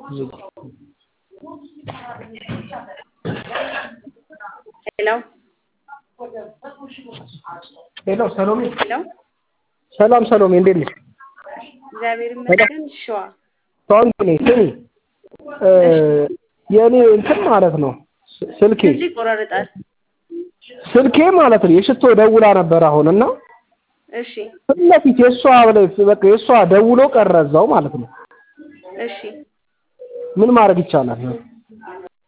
ሄሎ ሄሎ ሰሎሜ ሄሎ ሰላም ሰሎሜ እንዴት ነሽ? እግዚአብሔር ይመስገን። ሸዋ ታንክ ነኝ። ስሚ እ የእኔ እንትን ማለት ነው ስ- ስልኬ ድምፅ ይቆራረጣል። ስልኬ ማለት ነው የሽቶ ደውላ ነበር አሁን እና እሺ ፊት ለፊት የእሷ ላይ በቃ የእሷ ደውሎ ቀረ እዛው ማለት ነው። እሺ ምን ማድረግ ይቻላል?